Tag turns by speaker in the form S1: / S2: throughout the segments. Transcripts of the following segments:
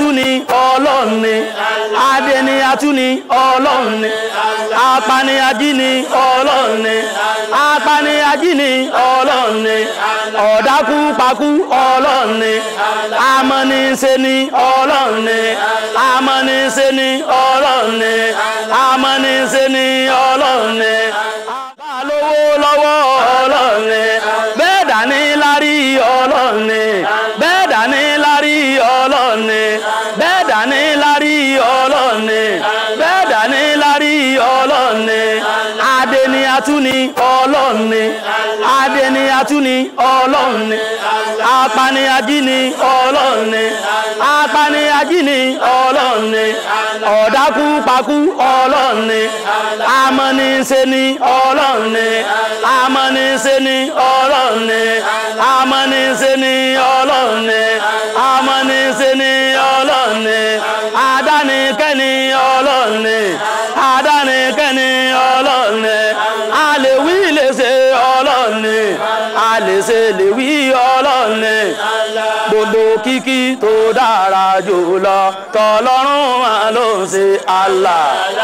S1: atúni ọlọ́run ni adẹni atúni ọlọ́run ni apani ajíni ọlọ́run ni apani ajíni ọlọ́run ni ọ̀dákú pakú ọlọ́run ni amọ́nisẹ́ ni ọlọ́run ni amọ́nisẹ́ ni ọlọ́run ni amọ́nisẹ́ ni ọlọ́run ni lówó lọ́wọ́ ọlọ́run ni bẹ́ẹ̀ dání lárí ọlọ́run ni bẹ́ẹ̀ dání lárí ọlọ́run ni bẹ́ẹ̀ dání lárí ọlọ́run ni bẹ́ẹ̀ dání lárí ọlọ́run ni adé ni atúni ọlọ́run ni adé ni atúni ọlọ́run ni apani ajíni ọlọ́run ni apani ajíni ọlọ́run ni ọ̀dákú pakú ọlọ́run ni amọ́nisẹ́ ni ọlọ́run ni amọ́nisẹ́ ni ọlọ́run ni amọ́nisẹ́ ni ọlọ́run ni amọ́nisẹ́ ni ọlọ́run ni adánikẹ́ni ọlọ́run ni adánikẹ́ni ọlọ́run ni a lè wí lè ṣe ọlọ́run ni a lè ṣe lè wí ọlọ́run ni gbogbo kíkí tó dára jùlọ tọlọ́run máa ló ń ṣe Allah.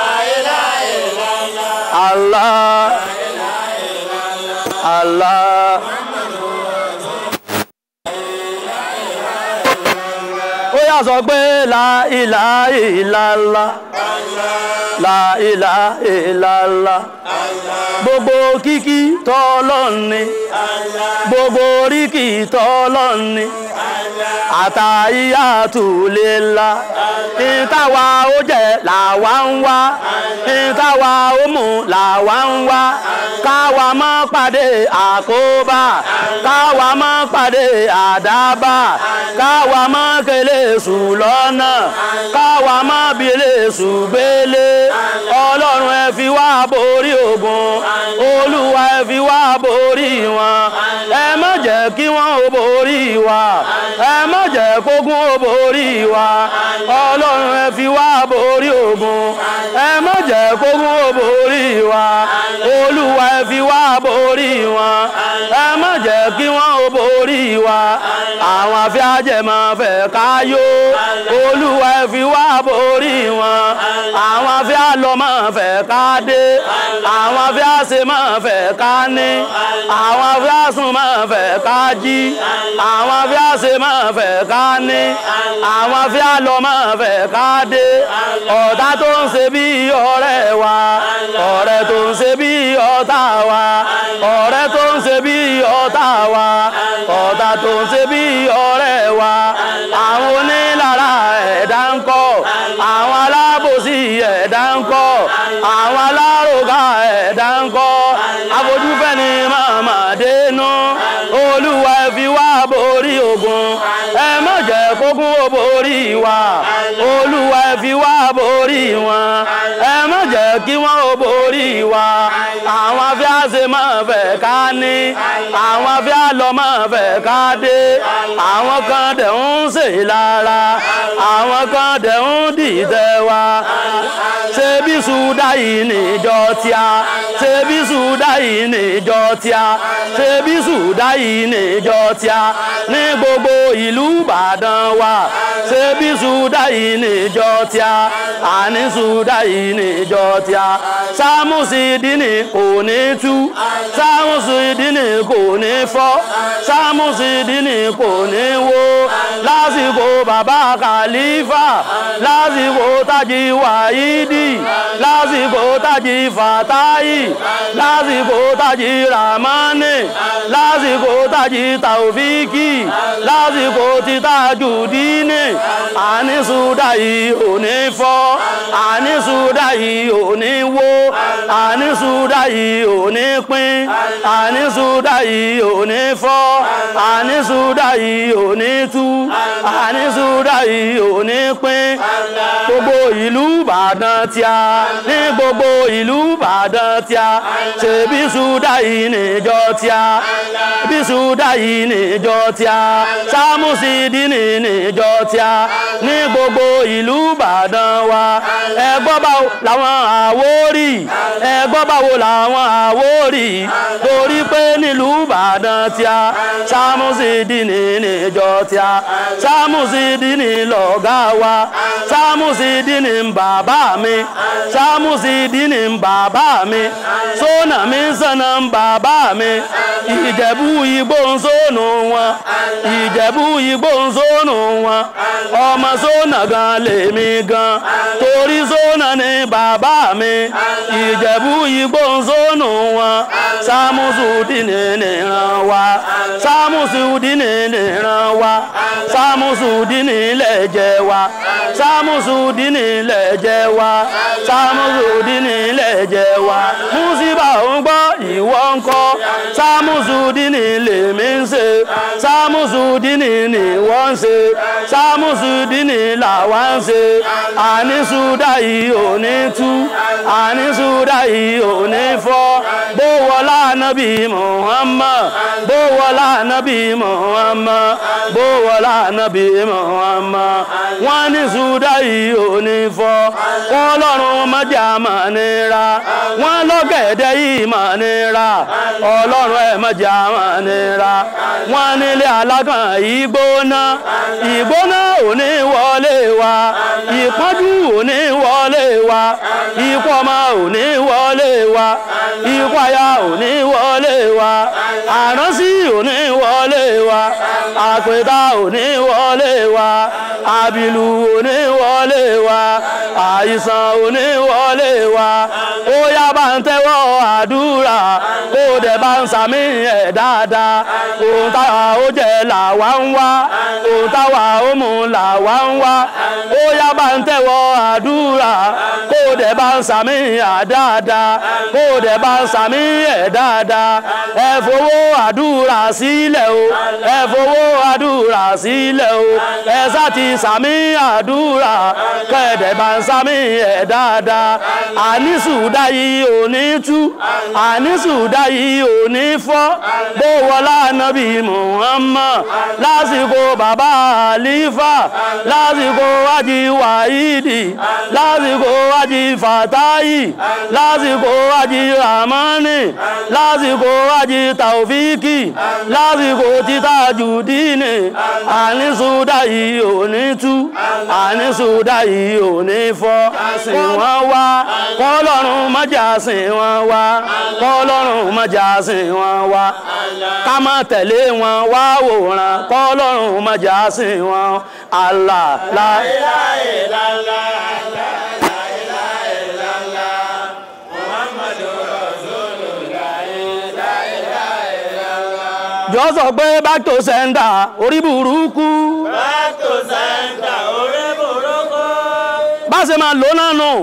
S1: Allah. Allah. ó yà sọ pé la ilaha illallah la ilaha illallah gbogbo kíkí tọ́lọ́run ni gbogbo oríkì tọ́lọ́run ni àtàyíyàtù lélá ìtawà ó jẹ làwa ń wá ìtawà ó mú làwa ń wá káwa má pàdé àkóbá káwa má pàdé àdábà káwa má kélé sùn lọ́nà káwa má bilé sùn gbélé ọlọ́run ẹ fi wá borí ogun olúwa ẹ fi wá borí wọn ẹ má jẹ́ kí wọ́n ó borí wa ẹ má jẹ́ kógun ó borí wa ọlọ́run ẹ fi wá borí ogun ẹ má jẹ́ kógun ó borí wa olúwa ẹ fi wá borí wọn ẹ má jẹ́ kí wọ́n ó borí wa àwọn afẹ́ajẹ́ máa fẹ́ káyó olúwa ẹ fi wá borí wọn àwọn afẹ́alọ́ máa fẹ́ ká dé àwọn afẹ́àṣe máa fẹ́ ká ní àwọn afẹ́àsùn máa fẹ́ ká jí àwọn afẹ́àṣe máa fẹ́ ká ní àwọn afẹ́alọ́ máa fẹ́ ká dé ọ̀tá tó ń ṣe bí ọ̀rẹ́ wa ọ̀rẹ́ tó ń ṣe bí ọ̀tá wa ọ̀rẹ́ tó ń ṣe bí ọ̀tá wa ọ̀tá tó ń ṣe bí ọ̀rẹ́ wa àwọn onílára ẹ̀dá ń kọ́ àwọn alábòsí ẹ̀dá ń kọ́ àwọn alárògá ẹ̀dá ń kọ́ afojúfẹ́ ni màmá dénú olúwa ẹ fi wá borí ogun ẹ má jẹ́ kógun ó borí wa olúwa ẹ fi wá borí wọn ẹ má jẹ́ kí wọ́n ó borí wa àwọn afẹ́àṣe máa fẹ́ ká ní àwọn afẹ́àlọ́ máa fẹ́ ká dé àwọn kan dẹ̀ ń ṣe lára àwọn kan dẹ̀ ń dìtẹ̀ wa ṣe bí sùdá yìí níjọ tíá ṣe bí sùdá yìí níjọ tíá ṣe bí sùdá yìí níjọ tíá ní gbogbo ìlú Ìbàdàn wa ṣe bí sùdá yìí níjọ tíá àní sùdá yìí níjọ tíá sámúsì dínì kò ní tú sámúsì dínì kò ní fọ́ sámúsì dínì kò ní wó lásìkò bàbá kàlífà lásìkò tájì wàhídì lásìkò tájì fàtáyì lásìkò tájì ramani lásìkò tájì tàòfíkì lásìkò títàjù dínì àníṣúdà yìí ò ní fọ́ àníṣúdà yìí ò ní wó àníṣúdà yìí ò ní pín àníṣúdà yìí ò ní fọ́ àníṣúdà yìí ò ní tú àníṣúdà yìí ò ní pín gbogbo ìlú ìbàdàn tíá ní gbogbo ìlú ìbàdàn tíá ṣèbí ṣúdà yìí níjọ tíá bí ṣúdà yìí níjọ tíá sámúsídìní níjọ tíá ní gbogbo ìlú ìbàdàn wa ẹgbọ́n báwo làwọn àwórì ẹgbọ́n báwo làwọn àwórì torí pé nílùú ìbàdàn tíá sámúsídìní níjọ tíá sámúsídìní lọ̀gá wa sámúsídìní ń bàbá mi sámúsídìní ń bàbá mi sónà mi sànà ń bàbá mi ìjẹ̀bú igbó ń sónù wọn ìjẹ̀bú igbó ń sónù wọn ọmọ sónà gan lèmi gan torí sónà ni bàbá mi ìjẹ̀bú igbó ń sónù wọn sámúsídìní nìran wa sámúsídìní nìran wa sámúsídìní lẹ̀jẹ̀ wa sámúsídìní lẹ̀jẹ̀ wa sámúsídìní lẹ̀jẹ̀ wa músíbà ń gbọ́ ìwọ ń kọ́ sámúsídìní lèmi ń ṣe sámúsídìní ni wọ́n ń ṣe sámúsídìní làwa ń ṣe àníṣúdà yìí ò ní tú àníṣúdà yìí ò ní fọ́ bó wọlá nábì Muhammad bó wọlá nábì Muhammad bó wọlá nábì Muhammad wọ́n ní ṣúdà yìí ò ní fọ́ ọlọ́run mọ́jà mà nira wọ́n lọ́gẹ̀dẹ̀ yìí mà nira ọlọ́run ẹ̀ mọ́jà mà nira wọ́n nílé alágàn yìí gbóná ìgbóná ò ní wọlé wa ìpọ́njú ò ní wọlé wa ikú ọmọ ò ní wọlé wa ikú aya ò ní wọlé wa àránsí ò ní wọlé wa àpèta ò ní wọlé wa àbìlù ò ní wọlé wa àìsàn ò ní wọlé wa ó yá bá ń tẹ́wọ́ àdúrà ó dẹ̀ bá ń sàmì ẹ̀ dáadáa ohun táwa ó jẹ làwa ń wá ohun táwa ó mú làwa ń wá ó yá bá ń tẹ́wọ́ àdúrà kó dẹ̀ bá ń sàmì ẹ̀ dáadáa kó dẹ̀ bá ń sàmì ẹ̀ dáadáa ẹ fowó àdúrà sílẹ̀ o ẹ fowó àdúrà sílẹ̀ o ẹ sá ti sàmì àdúrà kẹ́ẹ̀dẹ̀ bá ń sàmì ẹ̀ dáadáa àníṣùdá yìí ò ní tú àníṣùdá yìí ò ní fọ́ bó wọlá nábì Muhammad lásìkò bàbá àlífà lásìkò wájì wàhídì lásìkò wájì fàtáyì lásìkò wájì ramani lásìkò wájì tàòfíkì lásìkò títà jùdíìnì àníṣùdá yìí ò ní tú àníṣùdá yìí ò ní fọ́ sìn wọ́n wá kọ́lọ́run mọ́jà sìn wọ́n wá kọ́lọ́run mọ́jà sìn wọ́n wá ká má tẹ̀lé wọn wá wòran kọ́lọ́run mọ́jà sìn wọ́n Allah la jọ sọ pé back to sender orí burúkú
S2: Back to center, orí burúkú.
S1: bá ṣe máa lò náà nù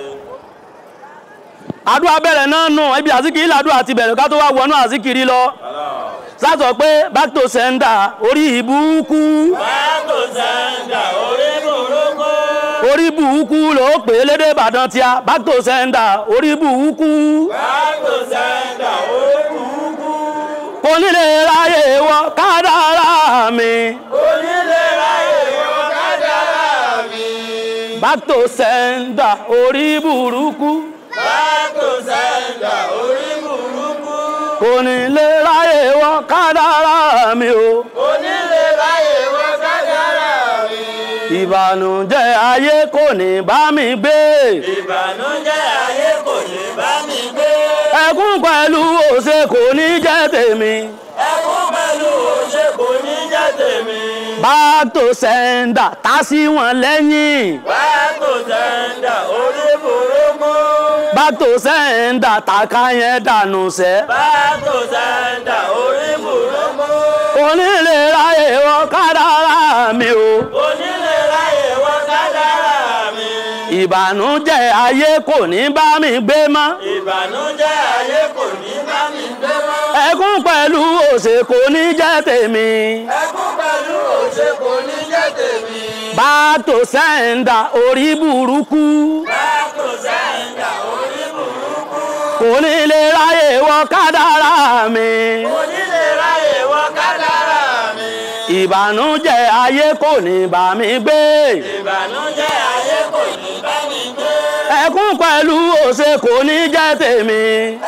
S1: àdúrà bẹ̀rẹ̀ náà nù ibi àzíkiri làdúrà ti bẹ̀rẹ̀ ká tó wá wọnú àzíkiri lọ sásọ pé back to sender orí ìbúkú
S2: Back to center, orí burúkú.
S1: orí burúkú ló pè é lédè Ìbàdàn tíá back to sender orí burúkú
S2: Back to center, orí burúkú.
S1: kò nílé ráyè wọ kádàrá mi
S2: Onílé ráyè wọ kádàrá mi.
S1: back to sender orí burúkú
S2: Back to center, orí burúkú.
S1: kò nílé ráyè wọ kádàrá mi o.
S2: Onílé ráyè wọ kádàrá mi.
S1: ìbànújẹ́ ayé kò ní bá mi gbé
S2: Ìbànújẹ́ ayé kò ní bá mi gbé.
S1: ẹkún pẹ̀lú òṣè kò ní jẹ́ tèmi
S2: Ẹkún pẹ̀lú òṣè kò ní jẹ́ tèmi.
S1: back to sender tá sí wọn lẹ́yìn
S2: Back to center, orí burúkú.
S1: back to sender tàka yẹn dànù sẹ́
S2: Back to center, orí burúkú.
S1: onílé ráyè wọ kádàrá mi o
S2: Onílé ráyè wọ kádàrá mi.
S1: ìbànújẹ́ ayé kò ní bá mi gbé mọ́
S2: Ìbànújẹ́ ayé kò ní bá mi gbé mọ́.
S1: ẹkún pẹ̀lú òṣè kò ní jẹ́ tèmi
S2: Ẹkún pẹ̀lú òṣè kò ní jẹ́ tèmi.
S1: back back to sender orí burúkú
S2: Báàkò sẹ́ńdà orí burúkú.
S1: kò ní lè ráyè wọ kádàrá mi
S2: Onílé ráyè wọ kádàrá mi.
S1: ìbànújẹ́ ayé kò ní bá mi gbé
S2: Ìbànújẹ́ ayé kò ní bá mi gbé.
S1: ẹkún pẹ̀lú òṣè kò ní jẹ́ tèmi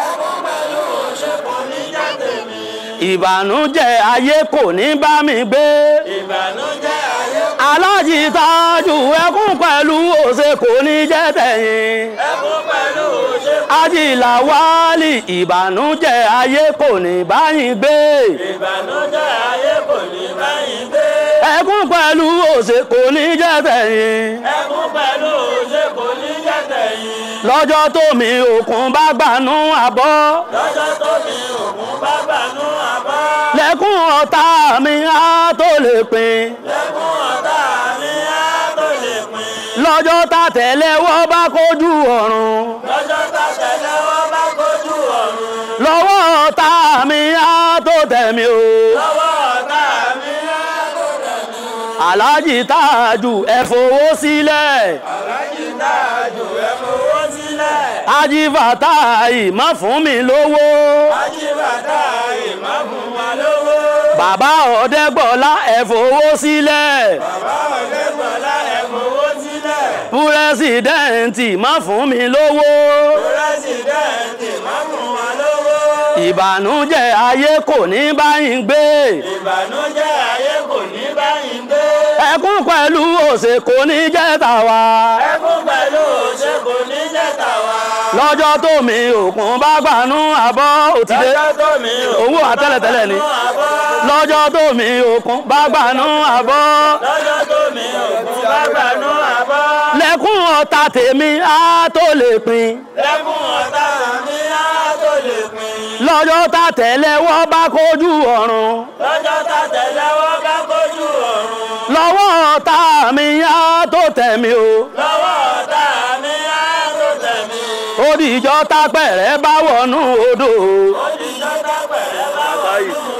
S2: Kò ní jáde mi.
S1: ìbànújẹ́ ayé kò ní bá mi gbé
S2: Ìbànújẹ́ ayé
S1: alájì tájù ẹkún pẹ̀lú òṣè kò ní jẹ́ tẹ̀yìn
S2: ẹkún pẹ̀lú òṣè.
S1: ajílà wálì ìbànújẹ́ ayé kò ní bá yín gbé
S2: Ìbànújẹ́ ayé kò ní bá yín gbé.
S1: ẹkún pẹ̀lú òṣè kò ní jẹ́ tẹ̀yìn
S2: Ẹkún pẹ̀lú òṣè kò ní jáde yín.
S1: lọ́jọ́ tó mi òkun bá gbanú àbọ̀
S2: Lọ́jọ́ tó mi òkun bá gbanú àbá.
S1: lẹ́kún ọ̀tá mi á tó lè pin
S2: Lẹ́kún ọ̀tá mi á tó lè pín.
S1: lọ́jọ́ tá tẹ̀lẹ́wọ́ bá kojú ọ̀run
S2: Lọ́jọ́ tá tẹ̀lé wọ́n bá kojú ọ̀run.
S1: lọ́wọ́ ọ̀tá mi á tó tẹ̀mí o
S2: Lọ́wọ́ ọ̀tá mi á tó tẹ̀lé.
S1: aláàjì táàjù ẹ fowó sílẹ̀
S2: Aláàjì Tájù ẹ fowó sílẹ̀.
S1: ajífàtáì má fún mi lówó
S2: Ajíbàtà ìmọ̀ fún wa lówó.
S1: bàbá ọ̀dẹ́gbọ̀lá ẹ fowó sílẹ̀
S2: Bàbá Ọ̀dẹ́gbọ̀lá ẹ fowó sílẹ̀.
S1: púrẹ́sìdẹ́ǹtì má fún mi lówó
S2: Pírẹ́sìdẹ̀ntì má fún wa lówó.
S1: ìbànújẹ́ ayé kò ní báyìí gbé
S2: Ìbànújẹ́ ayé kò ní báyìí gbé.
S1: ẹkún pẹ̀lú òṣè kò ní jẹ́ tàwa
S2: Ẹkún pẹ̀lú òṣè kò ní jẹ́ tàwa.
S1: lọ́jọ́ tó mi òkun bá gbanú àbọ̀ òtídé
S2: Lọ́jọ́ tó mi ò
S1: owó àtẹ́lẹ̀tẹ́lẹ̀ ni
S2: fún àbọ̀.
S1: lọ́jọ́ tó mi òkun bá gbanú àbọ̀
S2: Lọ́jọ́ tó mi ò fún bá gbanú àbọ̀.
S1: lẹ́kún ọ̀tá tèmi á tó lè pin
S2: Lẹ́kún ọ̀tá mi á tó lè pín.
S1: lọ́jọ́ tá tẹ̀lẹ́wọ́ bá kojú ọ̀run
S2: Lọ́jọ́ tá tẹ̀lé wọ́n bá kojú ọ̀run.
S1: lọ́wọ́ ọ̀tá mi á tó tẹ̀mí o
S2: Lọ́wọ́ ọ̀tá mi á tó tẹ̀mí.
S1: ó dìjọ́ tápẹ̀rẹ̀ bá wọnú odò
S2: Òdìjọ́ tápẹ̀rẹ̀ bá wà nínú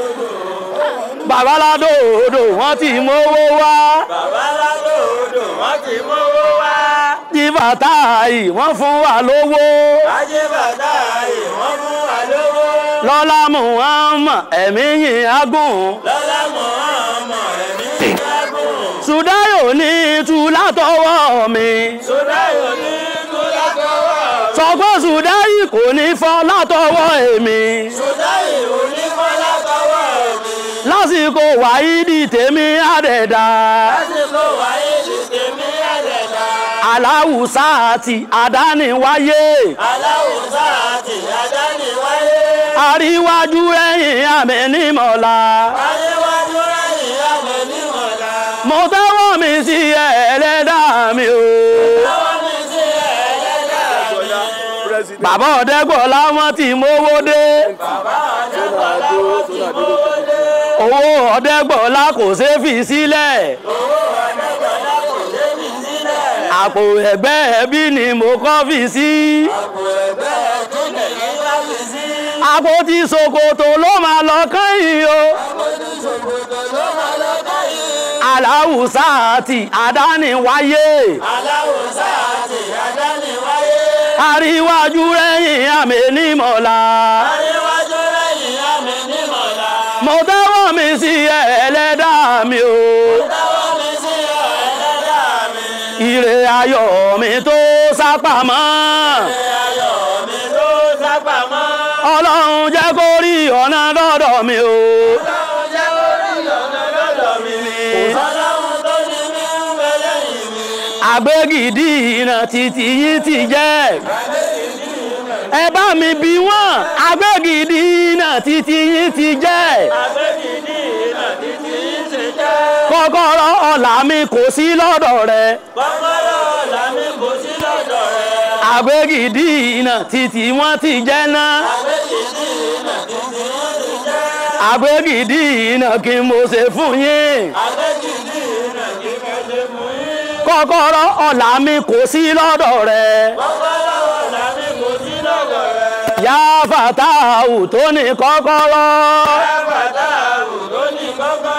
S1: babaládò odò wọ́n ti mówó wá
S2: Bàbá ládò odò wọ́n ti mówó wá.
S1: jífàtáì wọ́n fún wa lówó
S2: Ajíbàtà ìwọ́n fún wa lówó.
S1: lọ́lá muhammad ẹ̀mí yìí agùn
S2: Lọ́lá Mùhàmmọ̀ ẹ̀mí ìdágùn.
S1: sùdáyò ní tú látọwọ́ mi
S2: Sọdáyò ní Kúlákọ́wọ́.
S1: sọ pé sùdáyì kò ní fọ́ látọwọ́ èmi
S2: Sọdáyò oníkọ́lákọ́wọ́ mi.
S1: lásìkò wáídì tèmi àdẹ̀dà
S2: Lásìkò wáyé ní tèmi àdẹ̀dá.
S1: aláwùsá àti àdániwáyé
S2: Aláwùsá àti àdániwáyé.
S1: àríwájú ẹ̀yìn àmì nímọ̀lá
S2: Adéwájú rẹ̀yìn àmì nímọ̀lá.
S1: mo tẹ́wọ́ mi sí ẹlẹ́dà mi o
S2: Lọ́wọ́ mi sí ẹlẹ́dà mi.
S1: bàbá ọ̀dẹ́gbọ̀lá wọn ti mówó dé
S2: Bàbá Adéwọlá wọ́n ti mówó dé.
S1: owó ọ̀dẹ́gbọ̀lá kò ṣeé fi sílẹ̀
S2: Owó Adéwọlá kò dé mi sílẹ̀.
S1: àpò ẹ̀gbẹ́ ẹbí ni mo kọ́ fi sí
S2: Àpò ẹ̀gbẹ́ ẹ̀dúnlẹ̀ yìí wá fi sí.
S1: àpò tí ṣòkòtò ló máa lọ kẹ́yìn o
S2: Àpótí ṣòkòtò ló máa lọ́kọ́ yìí.
S1: aláwùsá àti àdániwáyé
S2: Aláwùsá àti àdániwáyé.
S1: àríwájú ẹ̀yìn àmì nímọ̀lá
S2: Adéwájú rẹ̀yìn àmì nímọ̀lá.
S1: mo tẹ́wọ́ mi sí ẹlẹ́dà mi o
S2: Lọ́wọ́ mi sí ẹlẹ́dà mi.
S1: ire ayọ̀ mi tó sápamọ́
S2: Ayọ̀ mi ló sápamọ́.
S1: ọlọ́run jẹ́ kó rí ọ̀nà dọ́dọ̀ mi o
S2: Ọlọ́run jẹ́ orí ọ̀nà lọ́dọ̀ mi ni. Ọlọ́run tó ní mí ń bẹ lẹ́yìn mi.
S1: àgbégidì ìnà títí yìí ti jẹ́ ẹ bá mi bí wọ́n àgbégidì ìnà títí yìí ti jẹ́
S2: Àgbégidì ìnà títí yìí ti jẹ́.
S1: kọ́kọ́rọ́ ọ̀la mi kò sí lọ́dọ̀ rẹ
S2: Kọ́kọ́rọ́ ọ̀la mi kò sí lọ́dọ̀ rẹ̀.
S1: àgbégidì ìnà títí wọ́n ti jẹ́ náà
S2: Àgbégidì ìnà títí yìí ti jẹ́.
S1: àgbégidì ìnà kí mo ṣe fún yín
S2: Àgbégidì ìnà kí mo ṣe mú yín.
S1: kọ́kọ́rọ́ ọ̀la mi kò sí lọ́dọ̀ rẹ
S2: Kọ́kọ́rọ́ ọ̀la mi kò sí lọ́dọ̀ rẹ̀.
S1: yá fàtàwù tó ní kọ́kọ́rọ́
S2: Àgbàdá àrùn ló ní kọ́kọ́rọ́.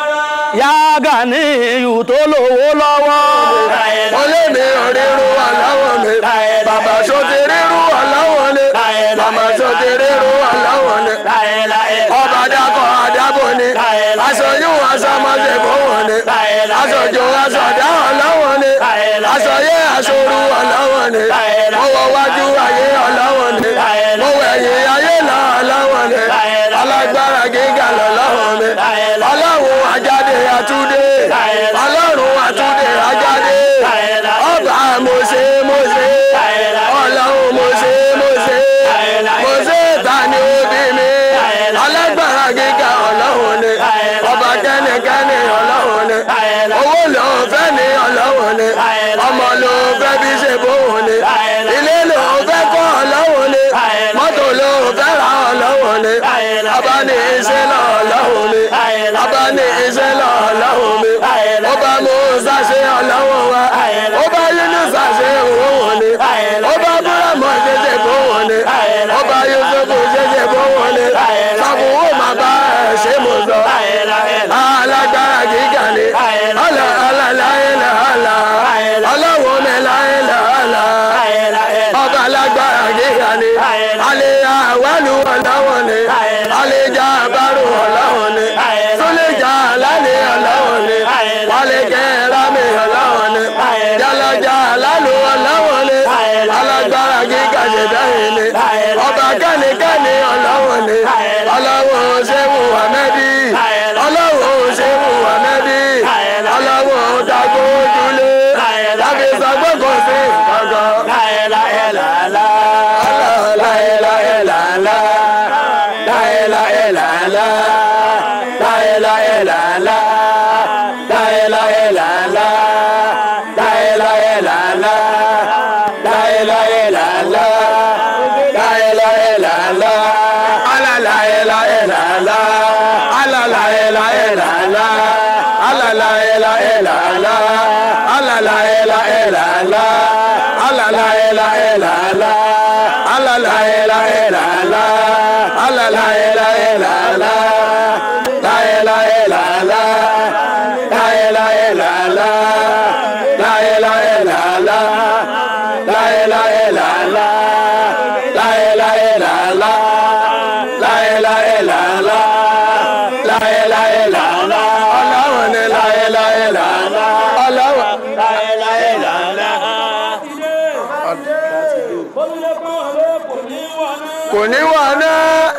S1: yáàgà ní ìyù tó lówó lọ́wọ́.
S2: mo lé mi òrírú aláwọ̀ mi bàbá sọ́tì rírú aláwọ̀ ni màmá sọ́tì rírú aláwọ̀ ni ọba dákọ̀ àdábò ni aṣojú aṣọmọdé bòwò ni aṣojú aṣọdá ọlọ́wọ̀ ni aṣọyé aṣoru ọlọ́wọ̀ ni mo wọ wájú ayé ọlọ́wọ̀ ni mo wọ ẹ̀yìn ayé lọ ọlọ́wọ̀ ni alágbára gíga lọ́lọ́wọ̀ mi ọlọ́run ajáde àtúndé ọlọ́run àtúndé ajáde ọba mo ṣe mo ṣe ọlọ́run mo ṣe mo ṣe mo ṣe ta ni òbí mi alágbára gíga ọlọ́run ni ọba kẹ́nikẹ́ni ọlọ́run ni owó ló fẹ́ ní ọlọ́run ni ọmọ ló fẹ́ bí ṣe bóun ni ilé ló fẹ́ kọ́ ọlọ́run ni mọ́tò ló fẹ́ ra ọlọ́run ni ọba ní iṣẹ́ lọ ọlọ́run ni ọba ní iṣẹ́ lọ ọlọ́run mi ọba Mùsá ṣe ọlọ́run wa ọba Yúnúsà ṣe òun ni ọba búrẹ́mọ̀ ṣẹṣẹ bóun ni ọba Yúsúfù ṣẹṣẹ bóun ni sàbùwò máa bá ẹ̀ ṣe mọ̀ sọ alágbára gíga ni ọlọ ọlọláyélá ọlọ ọlọ́wọ́ mi láyélá ọlọ ọba alágbára gíga ni alẹ́ àwálù ọlọ́wọ́ ni alẹ́ jà bárò ọlọ́wọ́ ni súlẹ̀ jà lálẹ́ ọlọ́wọ́ ni wálé kẹ́ra mi ọlọ́wọ́ ni jalaja lálù ọlọ́wọ́ ni alágbára gíga ṣẹ̀dá yìí ni ọba kẹ́nikẹ́ni ọlọ́wọ́ ni ọlọ́wọ́ ṣẹ́wù àmẹ́bí ọlọ́wọ́ ṣẹ́wù àmẹ́bí ọlọ́wọ́ dàgbò ojúlé tàbí sọgbọ́n sí kankan. kò ní wà náà.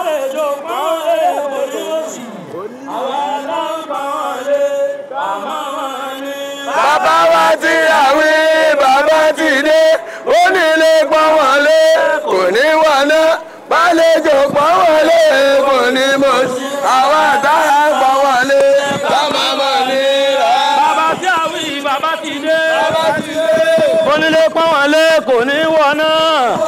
S2: bàbá wa ti àwí bàbá ti dé ó nílé pọ́n wọlé kò ní wà náà bálejò pọ́n wọlé kò ní mọ̀ sí àwa táyà pọ́n wọlé bàbá mọ̀ ní rà.
S1: bàbá tí a wí bàbá ti dé.
S2: bàbá ti dé.
S1: onílé pọ́n wọlé kò ní wọ̀ náà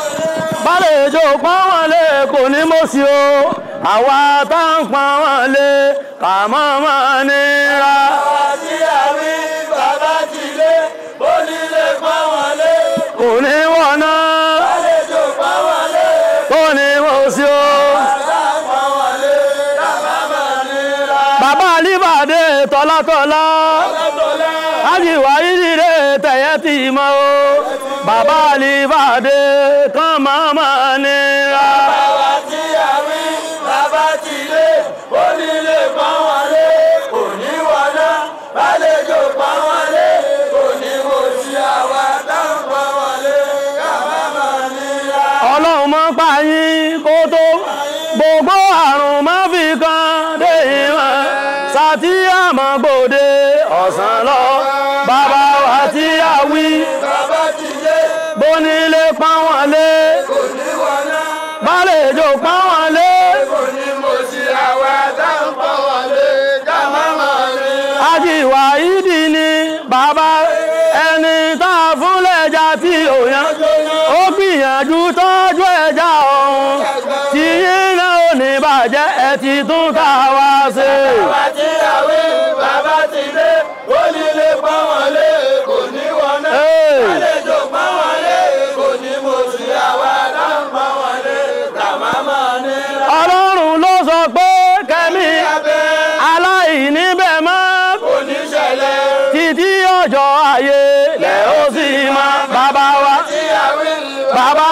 S1: bálejò pọ́n wọlé kò ní mọ̀ sí o àwa tá ń pọ́n wọlé kà mọ́ mọ́ nira.
S2: bàbá tí àwí bàbá ti dé ó nílé pọ́n wọlé
S1: kò ní wọ̀ náà
S2: bálejò pọ́n wọlé
S1: kò ní mọ̀ sí o.
S2: bàbá pọ́n wọlé bàbá mọ̀ ní rà.
S1: bàbá alíbàdé tọ́látọ́lá
S2: Ọlọ́tọ̀lá.
S1: ájìwá ìdílé tẹ̀yẹ́ tì mọ́ o bàbá alíbàdé kàn máa máa nira.
S2: Bàbá tí a wí, bàbá ti lé, onílé pọ́n wọlé, òní wọná, bálejò pọ́n wọlé, òní mo sí àwa táwọn pọ́n wọlé, kábà máa níra.
S1: ọlọ́run mọ́ pa yín kó tó gbogbo àrùn má fi kan dé ìwọ̀n sátí àmọ́ gbòde ọ̀sán lọ bàbá wa tí a wí
S2: Bàbá ti lé,
S1: bónílé pọ́n wọlé
S2: òní wọná,
S1: bálejò pọ́n wọlé
S2: òní mo sí àwa táwọn pọ́n wọlé, kábà máa níra.
S1: ajíwá ìdí ni bàbá ẹni tá a fún lẹ́jà tí ò yan ó gbìyànjú tọ́jú ẹja ọ̀hún tí yín náà ò ní bàjẹ́ ẹ ti tún ká wá ṣe.
S2: Bàbá tí a wí, bàbá ti lé, onílé pọ́n wọlé, òní wọná.
S1: Hey.
S2: Àlejò pọ́n wọlé, kò ní mo sí àwa táwọn pọ́n wọlé, kábà máa níra.
S1: ọlọ́run ló sọ pé kẹ́mi
S2: Abẹ́
S1: aláìní bẹ̀ mọ́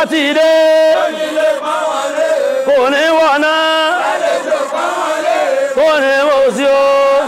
S1: ti dé kò ní wọ̀nà kò ní wò sí o.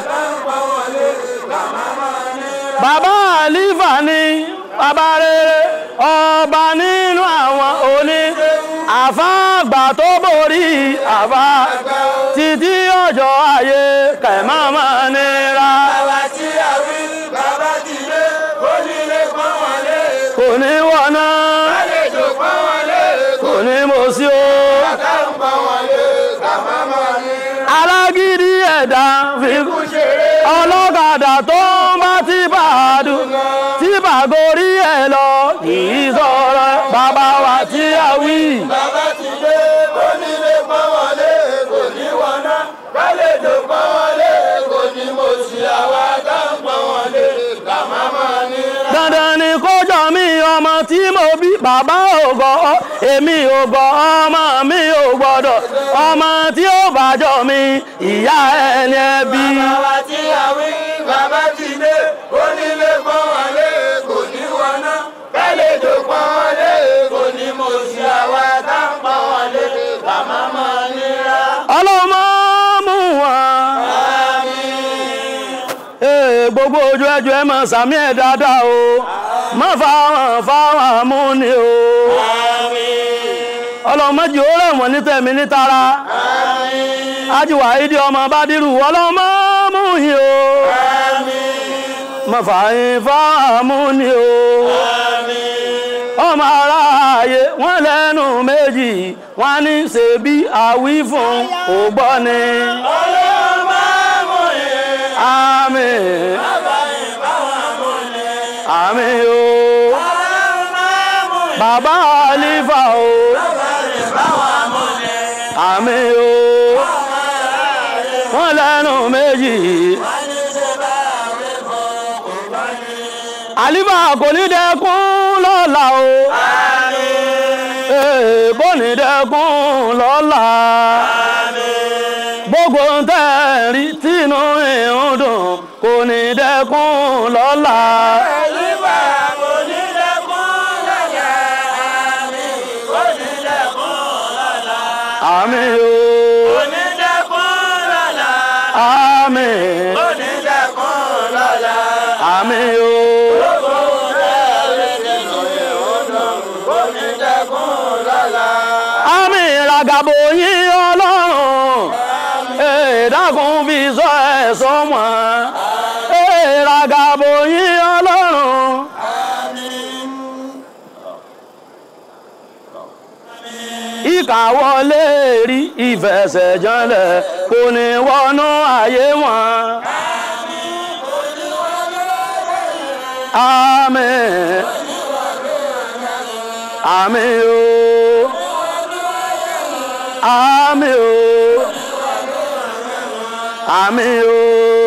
S1: bàbá àlífà ni bàbá rere ọba nínú àwọn òní àfáàgbà tó borí àfá títí ọjọ́ ayé kẹ̀mọ́mọ́ nira
S2: bàbá tí a wí bàbá ti dé onílé pọ́n wọlé
S1: kò ní wọ̀nà
S2: àlejò pọ́n wọlé
S1: kò ní mọ̀ sí o.
S2: kàkà ń pọ́n wọlé kàmá mọ́ ní
S1: alágídí ẹ̀dá fi
S2: kú ṣeré
S1: ọlọ́kadà tó ń bá tí bàdù tí bàgorí ẹ̀ lọ kìí sọ̀rọ̀ bàbá wa tí a wí.
S2: bàbá ti dé onílé pọ́n wọlé kò ní wọná àlejò pọ́n wọlé kò ní mo sì àwa ká ń pọ́n wọlé kàmá mọ́ ní
S1: dandan ni kó jọ mí ọmọ tí mo bí bàbá ò gọ̀ ọ́ èmi ò gọ̀ ọmọ mi ò gbọ́dọ̀ ọmọ tí ó bàjọ́ mi ìyá ẹni ẹbí.
S2: bàbá tí a wí bàbá ti dé onílé pọ́n wọlé kò ní wọná àlejò pọ́n wọlé kò ní mo sì àwa ká ń pọ́n wọlé kàmá mọ́ ní rà.
S1: ọlọ́mọ mú wọn. Ee, gbogbo ojú ẹjọ́ ẹ mọ̀ sàmí ẹ̀ dáadáa o má fáwọn fáwọn amúni o ọlọ́mọdé ó rẹ̀ wọ́n ní tẹ̀mí ní tara ajíwà ìdí ọmọ bá dírù ọlọ́mọ mú yìí o má fàáyín fáwọn amúni o ọmọ aráàyè wọ́n lẹ́nu méjì wọ́n ní ṣebí àwí fún ògbọ́ni. Àmín. Àmín o. Bàbá Àlífà o. Àmín o. Wọ́n lẹ́nu méjì. Àlífà kò ní dẹ́kun lọ́la o. Ee, Kò ní dẹ́kun lọ́la gbogbo ń tẹ́rí tínú ìhun dùn kò ní dẹ́kun lọ́la.
S2: Àlífà kò ní dẹ́kun lọ́la, àmín, kò ní dẹ́kun lọ́la.
S1: àmín o
S2: Kò ní dẹ́kun lọ́la,
S1: àmín
S2: kò ní dẹ́kun lọ́la.
S1: àmín o
S2: Gbogbo tẹ́lẹ̀ nínú ìhòòdùn, kò ní dẹ́kun lọ́la.
S1: àmín ragabo yín ọlọ́run ee dákun fi sọ ẹ̀sọ́ wọn ee ragabo yín ọlọ́run. ìkàwọlé rí ìfẹsẹ̀jọlẹ̀ kò ní wọnú ayé wọn. Àmín. Àmín o. Àmín o. Àmín o.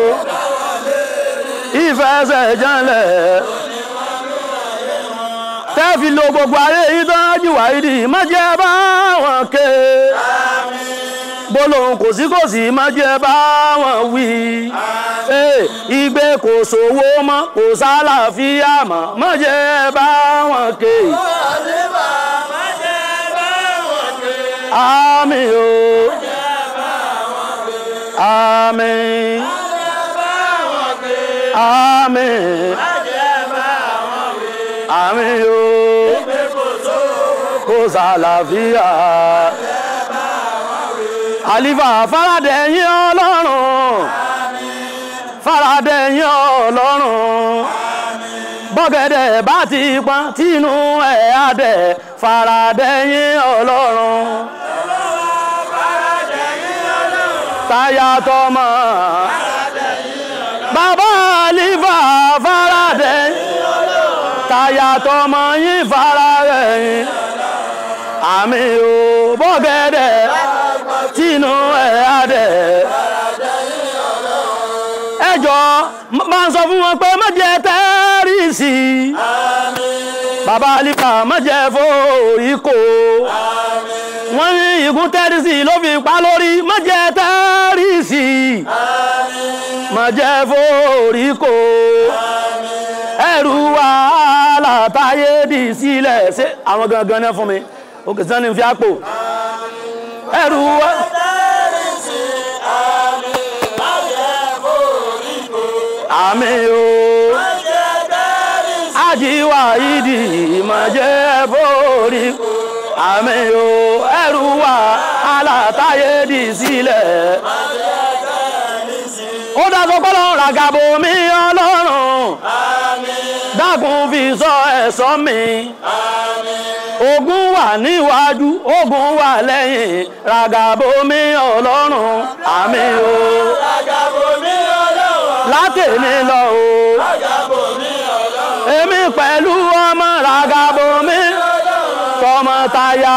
S1: Ìfẹsẹ̀jọlẹ̀ tẹ́fi lo gbogbo ayé yìí tó ń jù wáyé má jẹ́ bá wọn ké bólóhùn kò sí kò sí má jẹ́ bá wọn wí Ee, igbe kò sówó mọ́ kò sálàáfíà mọ́ má jẹ́ bá wọn ké
S2: Àlífà má jẹ́ bá wọn ké.
S1: àmín o àmín àmín àmín o kò sálàáfíà. àlìfà faradẹ̀yìn ọlọ́run faradẹ̀yìn ọlọ́run bọ́gẹ̀dẹ̀ bá ti pọ́n tínú ẹ̀ adẹ̀ faradẹ̀yìn ọlọ́run táyà tọmọ bàbá àlìfà faradẹ̀yìn táyà tọmọ yín faradẹ̀yìn àmì ò bọ́gẹ̀dẹ̀ tínú ẹ̀ adẹ̀ ẹjọ́ máa ń sọ fún wọn pé má jẹ́ tẹ́rìsì bàbá alifa má jẹ́ fòrí kò wọ́n ní ìgún tẹ́rìsì ló fi pa lórí má jẹ́ tẹ́rìsì má jẹ́ fòrí kò ẹrù wàhálà táyé dì sílẹ̀ ṣé àwọn gangan náà fún mi òkè sani fi àpò ẹrù wa. àmì o ajiwa ìdí ìmọ̀jẹ́ borí àmì o ẹrù wa alátayé di sílẹ̀. ó dáṣọ kọ́lọ́ ràgàbò mi ọlọ́run dákun fi sọ ẹ̀ṣọ́ mi ogun wà níwájú ogun wà lẹ́yìn ràgàbò mi ọlọ́run àmì o látẹ̀mí lọ o èmi pẹ̀lú ọmọ ràgàbò mi tọmọtaya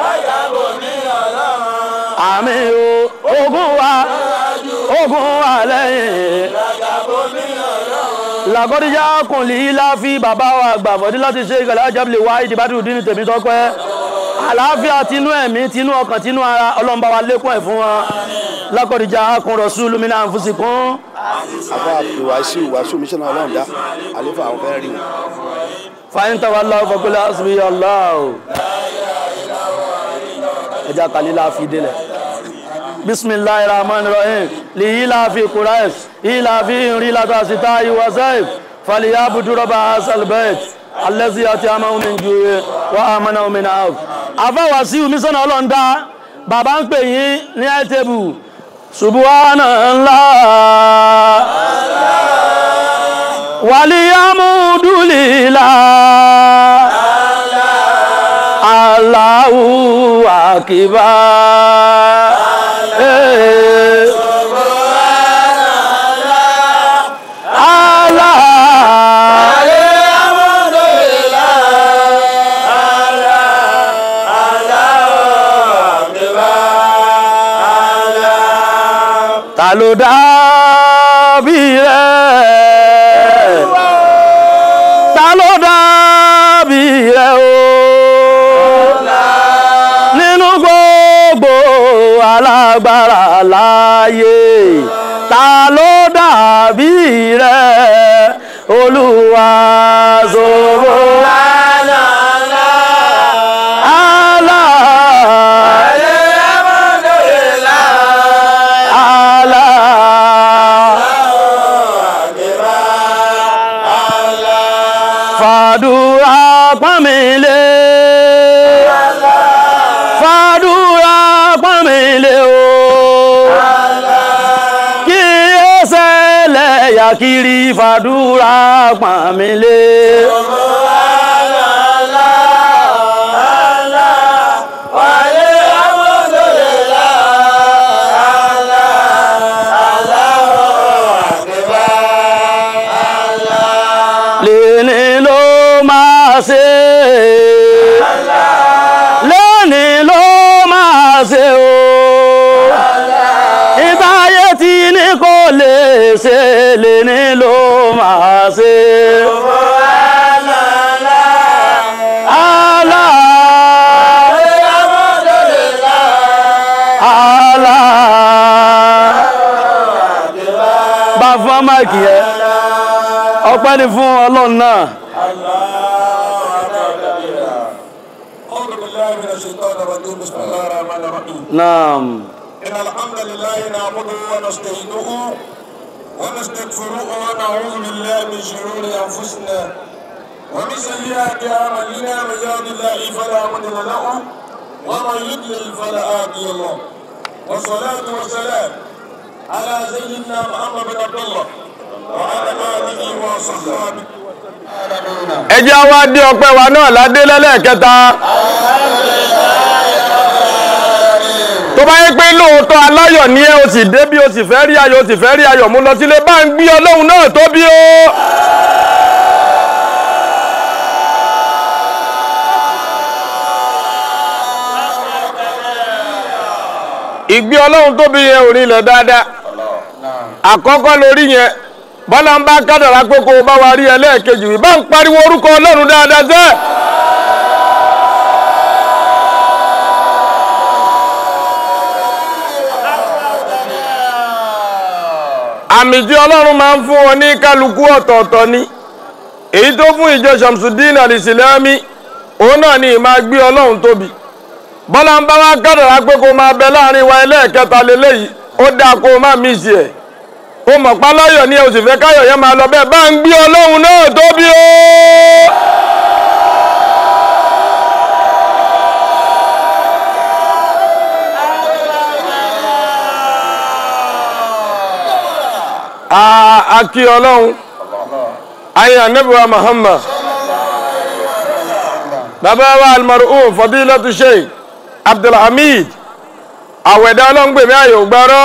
S1: àmì o ogun wà ogun wà lẹ́yìn làkọ́díjà kùnlé láfi bàbá wa àgbà fọ́dí láti ṣe ìgbàlá ajábìlẹ̀ wá ìdìbàdì dín ní tèmi tọ́pẹ́ àlàáfíà tinú ẹ̀mí tinú ọkàn tinú ara ọlọ́mbà wa lékún ẹ̀ fún wọn lákọ́díjà kùn rọ̀ṣúlù mi náà fún sí kún.
S3: àbá ìwàásù ìwàásù míṣánná ọlọ́run dá àlefa àwọn fẹ́ẹ́ rí wọn.
S1: fàyín tàwa lọ́wọ́ fọkúlẹ̀ àṣìbí ọlọ́ọ̀ ẹja kàlílà fi délẹ̀ bisimilahi rahman rahim liyila fi quraish ila fi rilata sitayi wa saif faliyabudu raba asalbet alẹ́sí àti amáhùn min juwe wa amana min auf afáwà sí omisọ́nà ọlọ́ndá bàbá ń pè yín ní ẹ̀tẹ́bù subhanallah waliyamudulila Allahu akibar Eh. Allah ta ló dàbí rẹ̀ ta ló dàbí rẹ̀ o nínú gbogbo alágbára láyé ta ló dàbí rẹ̀ olúwa ṣòro fàdúrà pọ́nmílé fàdúrà pọ́nmílé o kí ẹsẹ̀ lẹ́yà kiri fàdúrà pọ́nmílé. lẹ́ni ló máa ṣe lẹ́ni ló máa ṣe o ìbáyé tí ní kò lè ṣe lẹ́ni ló máa ṣe. Allah Allah bá fún máìkì yẹn ọpẹ́ ni fún ọlọ́run náà
S4: أعوذ بالله من الشيطان الرجيم بسم الله الرحمن الرحيم
S1: náà
S4: إن الحمد لله نعبده ونستعينه ونستغفره ونعوذ بالله من شرور أنفسنا ومن سيئات أعمالنا من يهد الله فلا مضل له ومن يضلل فلا هادي له والصلاة والسلام على سيدنا محمد بن عبد الله وعلى آله وصحبه
S2: ẹ jẹ́ wá dé ọpẹ́ wa náà ládé lẹ́lẹ́kẹta tó bá yẹ pé lóòótọ́ aláyọ̀ ní ẹ o sì dé bí o sì fẹ́ rí ayọ̀ o sì fẹ́ rí ayọ̀ mú lọ sílé bá ń gbé ọlọ́run náà tóbi o. ìgbé ọlọ́run tóbi yẹn ò rinlẹ̀ dáadáa àkọ́kọ́ lórí yẹn bọ́lá ń bá kádàrá pé kó o bá wa rí ẹlẹ́ẹ̀kejì wí bá ń pariwo orúkọ ọlọ́run dáadáa sẹ́. àmì tí ọlọ́run máa ń fún wọn ní kálukú ọ̀tọ̀ọ̀tọ̀ ni èyí tó fún ìjọ Shamsuddin al-Islami òun náà ni ìmáa gbé ọlọ́run tóbi bọ́lá ń bá wá kádàrá pé kó máa bẹ láàrin wa ẹlẹ́ẹ̀kẹta lélẹ́yìí ó dáa kó o má mí sí ẹ̀ ó mọ̀ páláyọ̀ ní oṣù fẹ́ káyọ̀ yẹn máa lọ bẹ́ẹ̀ bá ń gbé ọlọ́run náà tóbi o. a kí ọlọ́run ayé anabiwa muhammad bàbá wa almarhum fadilatu sheikh abdulhamid àwẹ̀dá ọlọ́ngbèmí ayò gbọ́rọ́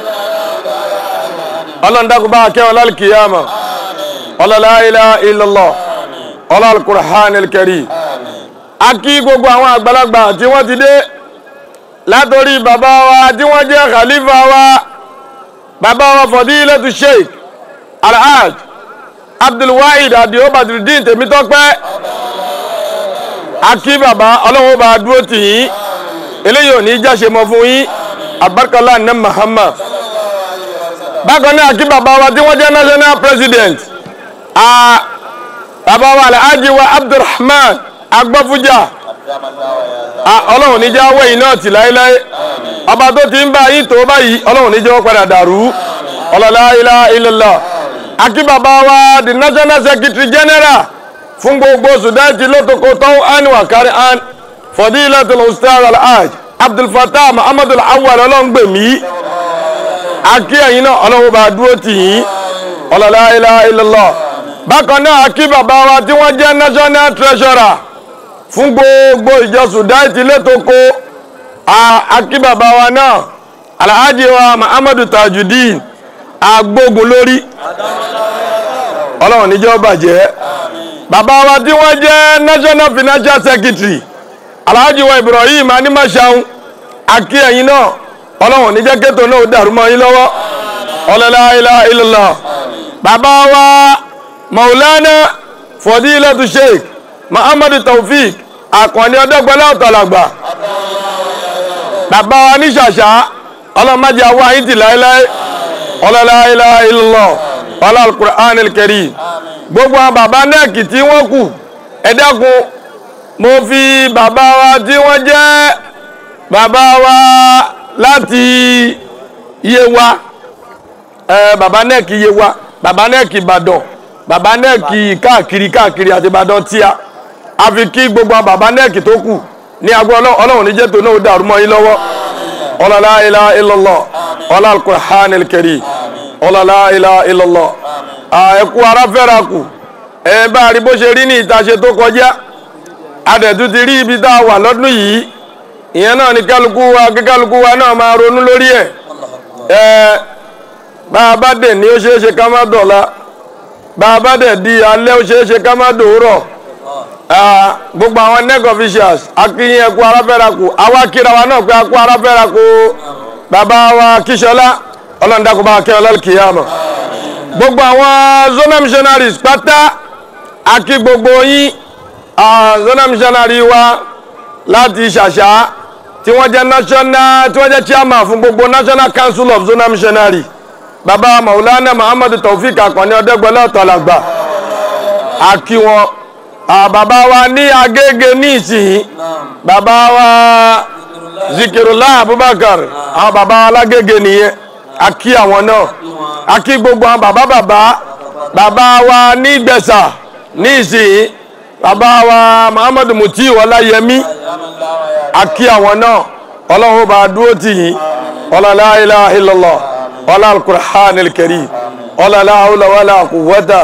S2: ọlọ́ndàkùnbá akẹ́wọ̀n lálkìyàmà ọlọ́lá ilaha illallah ọlọ́lùkùrhán ilkẹrì a kí gbogbo àwọn àgbàlagbà tí wọ́n ti dé látorí bàbá wa tí wọ́n jẹ́ khalifa wa bàbá wa fadilatu sheikh alhaj abdulwahid adio badrudin tèmítọ́pẹ́ a kí bàbá ọlọ́wọ́ bá dúró tì yín eléyìí ò ní jáṣe mọ́ fún yín àbárkọ́lá ní Muhammad bákan náà kí bàbá wa tí wọ́n jẹ́ national president bàbá wa alhaji wa abdulrahman agbọ́fújà ọlọ́run ní jẹ́ awẹ́ yìí náà tì láéláé ọba tó ti ń bá yín tó báyìí ọlọ́run ní jẹ́ wọ́n padà dàrú ọlọ́lá ilaha illallah akí bàbá wa the national secretary general fún gbogbo sudan lótoko tó án wà kárí án fadilatul ustaz alhaj abdulfatah muhammadul awwal ọlọ́ngbèmí akí ẹ̀yin náà ọlọ́wọ́ bá dúró tì yín ọlọ́lá ilaha illallah bákan náà akí bàbá wa tí wọ́n jẹ́ national treasurer fún gbogbo ìjọ sudan létoko akí bàbá wa náà alhaji wa muhammadu tajudeen agbógun lórí ọlọ́run níjọ́ bàjẹ́ bàbá wa tí wọ́n jẹ́ national financial secretary alhaji wa ibrahim animashaun akí ẹ̀yin náà ọlọ́run níjẹ́ kétò náà dàrú mọ́ yín lọ́wọ́ ọlọ́lá ilaha illallah bàbá wa maulana fadilatu sheikh muhammadu taufik akànni ọdọ́gbọ́lá ọ̀tọ̀làgbà bàbá wa ní ṣàṣà ọlọ́mọdé àwọn àyíntì láéláé ọlọ́lá ilaha illallah ọlá al-Qur'an al-Karim gbogbo àwọn bàbá nẹ́ẹ̀kì tí wọ́n kù ẹ dákun mo fi bàbá wa tí wọ́n jẹ́ bàbá wa láti Yewa ẹ bàbá nẹ́ẹ̀kì Yewa bàbá nẹ́ẹ̀kì Ìbàdàn bàbá nẹ́ẹ̀kì káàkiri káàkiri àti Ìbàdàn tíya a fi kí gbogbo àwọn bàbá nẹ́ẹ̀kì tó kù ní agbó ọlọ́run níjẹ́ tó náà dàrú mọ́ yín lọ́wọ́ ọlọ́lá ilaha illallah ọlá al-Qur'an al-Karim ọlọ́lá ilaha illallah ẹ̀kú ara fẹ́ra kù ẹ̀ bá rí bó ṣe rí ní ìtaṣe tó kọjá adẹ̀tú ti rí ibi tá a wà lọ́dún yìí ìyẹn náà ni kálukú wa kí kálukú wa náà máa ronú lórí ẹ̀ ẹ̀ bá a bá dẹ̀ ní ó ṣeé ṣe ká má dọ̀la bá a bá dẹ̀ di alẹ́ ó ṣeé ṣe ká má dòórọ̀ gbogbo àwọn nec officials akínyìn ẹ̀kú ara fẹ́ra kù àwa kíra wa náà pé akú ara fẹ́ra kù bàbá wa kíṣọlá ọlọ́ndàkùnbá akẹ́ ọlọ́kìyàmọ̀ gbogbo àwọn zona missionaries pátá akí gbogbo yín zona missionary wa láti ṣàṣà tí wọ́n jẹ́ national tí wọ́n jẹ́ chairman fún gbogbo national council of zona missionary baba maulana muhammadu taofik akànni ọdẹgbẹlẹ ọtọlàgbà akí wọn bàbá wa ní agége ní ìsìn bàbá wa zikirullah abubakar àwọn bàbá wa lágége nìyẹn akí àwọn náà akí gbogbo àwọn bàbá bàbá bàbá wa ní gbẹ̀sà ní ìsìn bàbá wa muhammadu muti ọláyẹmí akí àwọn náà ọlọ́run bá dúró tì yín ọlọ́lá ilaha illallah ọlá al-Qur'an al-Karim ọlọ́lá hawla wala quwwata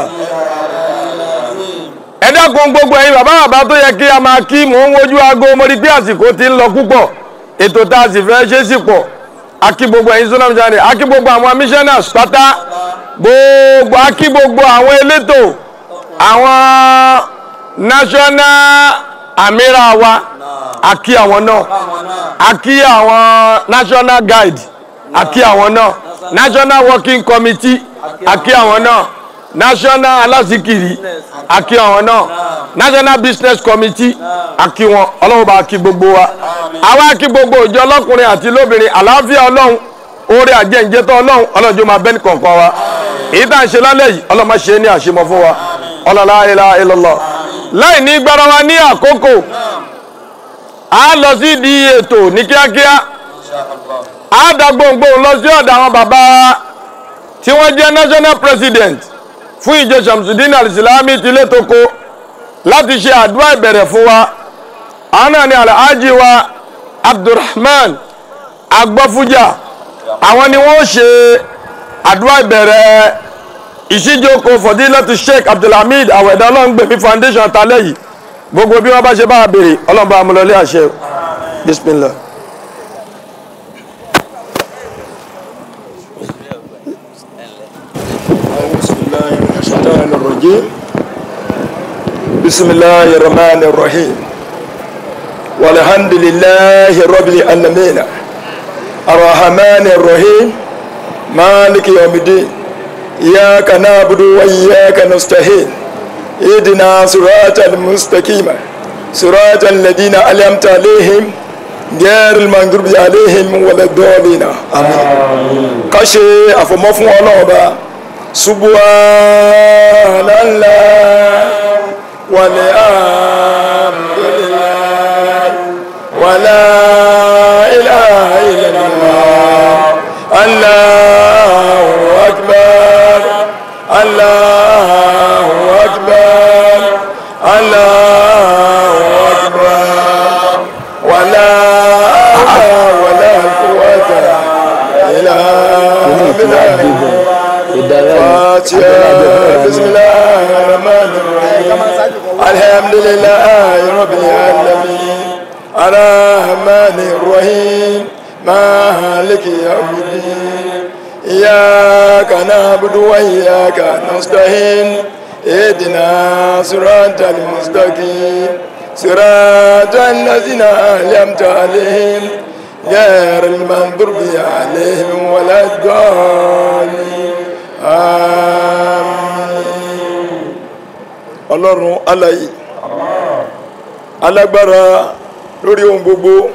S2: ẹ dákun gbogbo ẹ̀yin bàbá bàbá tó yẹ kí a máa kí mò ń wojú aago mo rí pé àsìkò ti ń lọ púpọ̀ ètò tá a sì fẹ́ ṣe sí pọ̀ akí gbogbo ẹ̀yin sọ́nà missionary akí gbogbo àwọn missioners pátá gbogbo akí gbogbo àwọn elétò àwọn national amira wa akí àwọn náà akí àwọn national guide akí àwọn náà national working committee akí àwọn náà national aláṣíkiri akí àwọn náà national business committee akí wọn ọlọ́run bá kí gbogbo wa àwa kí gbogbo ìjọ ọlọ́kùnrin àti lóbìnrin àlàáfíà ọlọ́run oore àjẹǹjẹtọ ọlọ́run ọlọ́run jọ máa bẹ́ẹ̀ ní kọ̀ọ̀kan wa èyí tá à ń ṣe lálẹ́ yìí ọlọ́run máa ṣe é ní àṣemọ fún wa ọlọ́lá ilaha illallah láì ní gbára wa ní àkókò a lọ sí di ètò ní kíákíá a dá gbòǹgbò lọ sí ọ̀dọ̀ àwọn bàbá wa tí wọ́n jẹ́ national president fún ìjọ Shamsuddin al-Islami ti létoko láti ṣe àdúrà ìbẹ̀rẹ̀ fún wa àwọn náà ni alhaji wa Abdulrahman agbọ́fújà àwọn ni wọ́n ṣe àdúrà ìbẹ̀rẹ̀ ìṣíjókòó fọdílẹ́tù sheikh abdulhamid àwẹ̀dá ọlọ́ngbẹ̀mí foundation talẹ́ yìí gbogbo bí wọ́n bá ṣe bá a béèrè ọlọ́mọba amúlọlé àṣẹ bismillah.
S5: بسم الله الرحمن الرحيم والحمد لله رب العالمين الرحمن الرحيم مالك يوم الدين إياك نعبد وإياك نستعين اهدنا صراط المستقيم صراط الذين أنعمت عليهم غير المغضوب عليهم ولا الضالين آمين كشي أفمفون الله سبحان الله والحمد لله ولا إله إلا الله الله أكبر الله أكبر الله أكبر ولا حول ولا قوة إلا بالله فاتحة بسم الله الرحمن الرحيم الحمد لله رب العالمين الرحمن الرحيم مالك يوم الدين إياك نعبد وإياك نستعين اهدنا صراط المستقيم صراط الذين أنعمت عليهم غير المغضوب عليهم ولا الضالين آمين ọlọ́run alayi alágbára lórí ohun gbogbo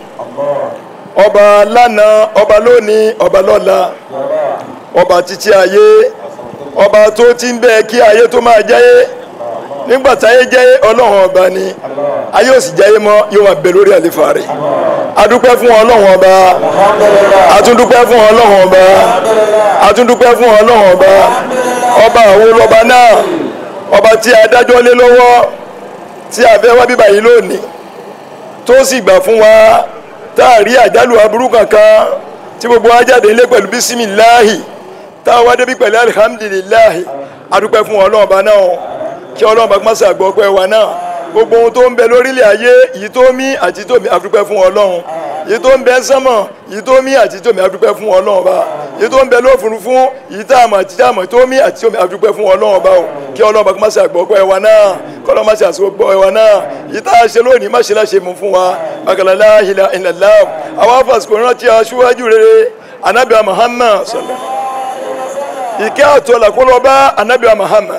S5: ọba lánàá ọba lónìí ọba lọ́la ọba títí ayé ọba tó ti ń bẹ kí ayé tó máa jẹ́yé nígbà táyé jẹ́yé ọlọ́run ọba ni ayé ò sì jẹ́yé mọ́ yóò máa bẹ lórí àlefa rẹ̀ adúpẹ́ fún ọlọ́run ọba atúndúpẹ́ fún ọlọ́run ọba atúndúpẹ́ fún ọlọ́run ọba ọba àwọn ọba náà ọba tí adájọ́ lé lọ́wọ́ tí a fẹ́ wá bíbá yìí lónìí tó sì gbà fún wa tá a rí àjálù aburú kankan tí gbogbo wa jáde nílé pẹ̀lú bísímìláhì tá a wá débi pẹ̀lú alihamdulilahi adúpẹ́ fún ọlọ́ọ̀ba náà kí ọlọ́ọ̀ba kí wọ́n ṣàgbọ́ pẹ́ wa náà gbogbo ohun tó ń bẹ lórílẹ̀ ayé yìí tó mí àti tó mí adúpẹ́ fún ọlọ́run yìí tó ń bẹ sánmọ̀ yìí tó mí àti tó mí adúpẹ́ fún ọlọ́run ọba yìí tó ń bẹ lófurufú yìí tá a mọ̀ àti tá a mọ̀ tó mí àti tó mí adúpẹ́ fún ọlọ́run ọba o kí ọlọ́run ọba kí wọ́n ṣàgbọ́ pẹ́ wa náà kí ọlọ́run má ṣe àṣọgbọ́ ẹ wa náà yìí tá a ṣe lónìí má ṣe láṣẹ mú fún wa bàkàlàlá ìlà ìlàlá àwọn afàsìkò rántí aṣíwájú rere anabiya muhammad sọlá ìkẹ́ àtọ́lá kó lọ bá anabiya muhammad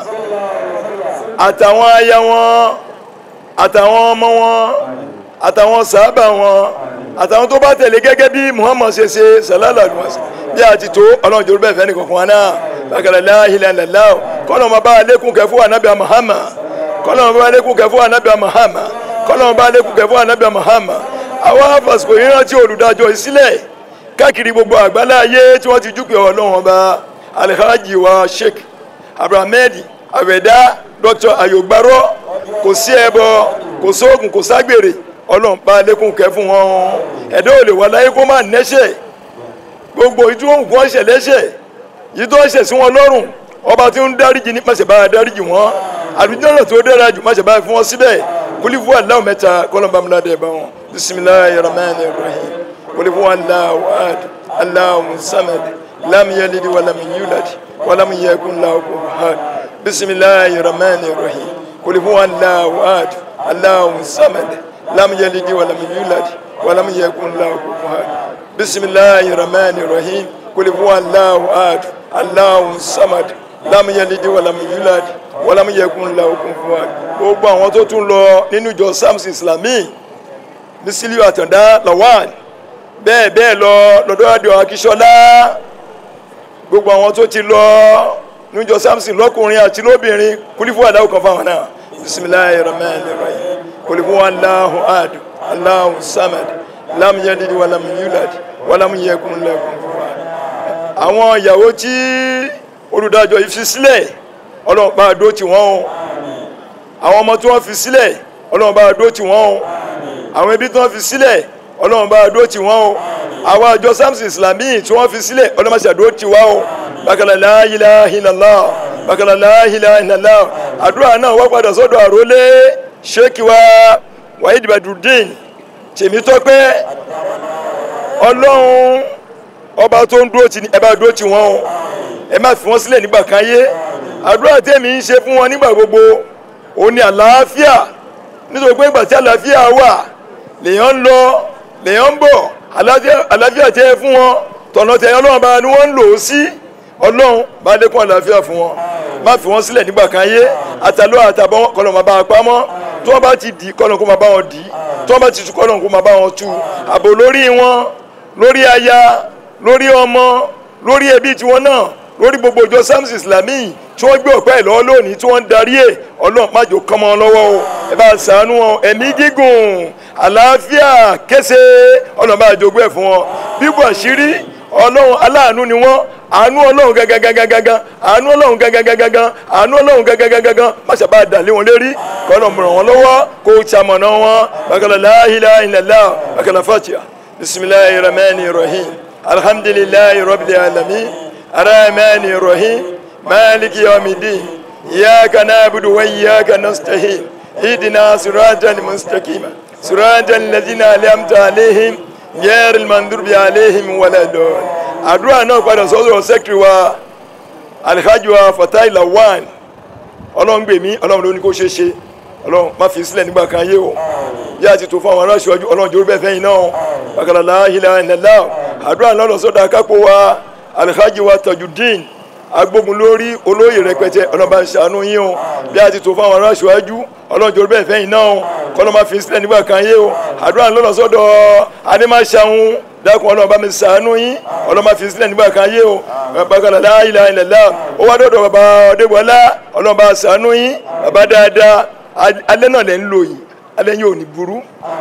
S5: àtàwọn aya wọn àtàwọn ọmọ wọn àtàwọn sàábà wọn àtàwọn tó bá tẹ̀lé gẹ́gẹ́ bí muhammad ṣe ṣe sàlálà lùwàsí bí a ti tó ọlọ́run jòrò bẹ́ẹ̀ fẹ́ nìkan kan náà bàkàlàlá ìlà ìlàlá kọ́nà ọmọ bá alẹ́kùn kẹ́ fún anabiya muhammad kọlọ́n bá lékún kẹ́ fún anabi mahama kọlọ́n bá lékún kẹ́ fún anabi mahama àwọn afasiko yìí rántí olùdájọ́ ìsílẹ̀ káàkiri gbogbo àgbálá ayé tí wọ́n ti júpẹ́ ọlọ́run ọba alhaji wa sheikh abrahamed awẹ̀dá dr ayọ̀gbárọ́ kò sí ẹbọ kò sóògùn kò ságbèrè ọlọ́run bá lékún kẹ́ fún wọn ẹ̀dá ò lè wà láyé kó má nẹ́ṣẹ̀ gbogbo ìdúró nǹkan ọ̀ṣẹ̀ lẹ́ṣẹ̀ yìí tó ṣẹ̀ sí wọn lọ́rùn ọba tí ń dáríjì ní pàṣẹ bá dáríjì wọn àdúgbò tó dára jù máṣe báyìí fún wọn síbẹ̀ kúlífù aláwọ̀ mẹ́ta kọ́lọ́mbà múládé ẹ̀ bá wọn bisimilayi rahman rahim kúlífù aláwọ̀ ad aláwọ̀ samad lam yalid walam yulad walam yakun lahu kufuwan bisimilayi rahman rahim kúlífù aláwọ̀ ad aláwọ̀ samad lam yalid walam yulad walam yakun lahu kufuwan bisimilayi rahman rahim kúlífù aláwọ̀ ad aláwọ̀ samad lam yalid walam yulad wọ́lámù yẹkùn la okùn fún wa gbogbo àwọn tó tún lọ nínú ìjọ samson islami ní sílíù àtàndá lawan bẹ́ẹ̀ bẹ́ẹ̀ lọ lọ́dọ̀ àdìo akíṣọlá gbogbo àwọn tó ti lọ nínú ìjọ samson lọ́kùnrin àti lóbìnrin kúlífù àdáwò kan fáwọn náà bisimilayi rahman rahim qul huwallahu ahad Allahu samad lam yalid walam yulad walam yakun lahu kufuwan ahad. àwọn ìyàwó tí olùdájọ́ yìí fi sílẹ̀ ọlọ́run bá a dó tì wọ́n o àwọn ọmọ tí wọ́n fi sílẹ̀ ọlọ́run bá a dó tì wọ́n o àwọn ẹbí tí wọ́n fi sílẹ̀ ọlọ́run bá a dó tì wọ́n o àwọn àjọ samson islami tí wọ́n fi sílẹ̀ ọlọ́run bá a ṣàdó tì wá o bákàlà la ilaha illallah bákàlà la ilaha illallah àdúrà náà wá padà sọ́dọ̀ àrólé sheikh wa wahid badrudeen tèmítọ́pẹ́ ọlọ́run ọba tó ń dúró tì ní ẹ bá dúró tì wọ́n o ẹ má fi wọ́n sílẹ̀ nígbà kan yé àdúrà tèmi ń ṣe fún wọn nígbà gbogbo òun ni àlàáfíà nítorí pé ìgbà tí àlàáfíà wà lèèyàn ń lọ lèèyàn ń bọ̀ àlàáfíà tẹ́ ẹ fún wọn tọ̀nà tẹ ọlọ́run bá ni wọ́n ń lò ó sí ọlọ́run bá lékún àlàáfíà fún wọn má fi wọ́n sílẹ̀ nígbà kan yé àtàlọ́ àtàbọ̀ kọ́lọ̀ máa bá a pamọ́ tí wọ́n bá ti dì kọ́lọ̀ kó máa bá wọn dì tí wọ́n bá ti tu kọ́lọ̀ kó máa bá wọn tu àbò lórí wọn lórí aya lórí ọmọ lórí ẹbí tiwọn náà lórí gbogbo ìjọ sams islami tí wọ́n gbé ọ̀pá ẹ̀ lọ́wọ́ lónìí tí wọ́n ń darí ẹ̀ ọlọ́run má jò kán mọ́ wọn lọ́wọ́ o ẹ bá ṣàánú wọn ẹ̀mí gígùn àlàáfíà kése ọlọ́run bá jogún ẹ̀ fún wọn bíbu àṣírí ọlọ́run aláàánú ni wọ́n àánú ọlọ́run gángangangangan àánú ọlọ́run gángangangan àánú ọlọ́run gángangangan má ṣàbá dàlé wọn lérí kọ́nà mọ̀ràn wọn lọ́wọ́ kó ṣamọ̀nà wọn bàkàlà la ilaha illallah bàkàlà fatiha bisimilahi rahmani rahim alhamdulilayi rabbil alamin arahmani rahim maliki yawmiddin iyyaka na'budu wa iyyaka nasta'in ihdina siratal mustaqim siratal ladzina an'amta alaihim ghayril maghdubi alaihim waladdallin àdúrà náà padà sọ́dọ̀ sẹ́kìrì wa alhaji wa fatai lawan ọlọ́run gbèmí ọlọ́run ló ní kó ṣe ṣe ọlọ́run má fi sílẹ̀ nígbà kan yé o yá àti tó fún àwọn aráṣọ ọjọ́ ọlọ́run jòrò bẹ́ẹ̀ fẹ́yìn náà bàkàlà láhìlá ìnàlá àdúrà náà lọ sọ́dọ̀ akápò wa alhaji wa tajudeen agbógun lórí olóyè rẹpẹtẹ ọlọ́run bá ń ṣàánú yín o bí a ti tó fún àwọn aráṣọ ọjọ́ ọlọ́run jòrò bẹ́ẹ̀ fẹ́yìn náà kọ́lọ́ má fi sílẹ̀ nígbà kan yé o àdúrà náà lọ sọ́dọ̀ adémáṣàhún dákun ọlọ́run bá mi ṣàánú yín ọlọ́run má fi sílẹ̀ nígbà kan yé o bàkàlà láhìlá ìnàlá ó wá dọ̀dọ̀ bàbá ọdẹ́gbọ́lá ọlọ́run bá ṣàánú yín bàbá dáadáa alẹ́ náà lẹ́ ń lò yìí alẹ́ yìí ò ní burú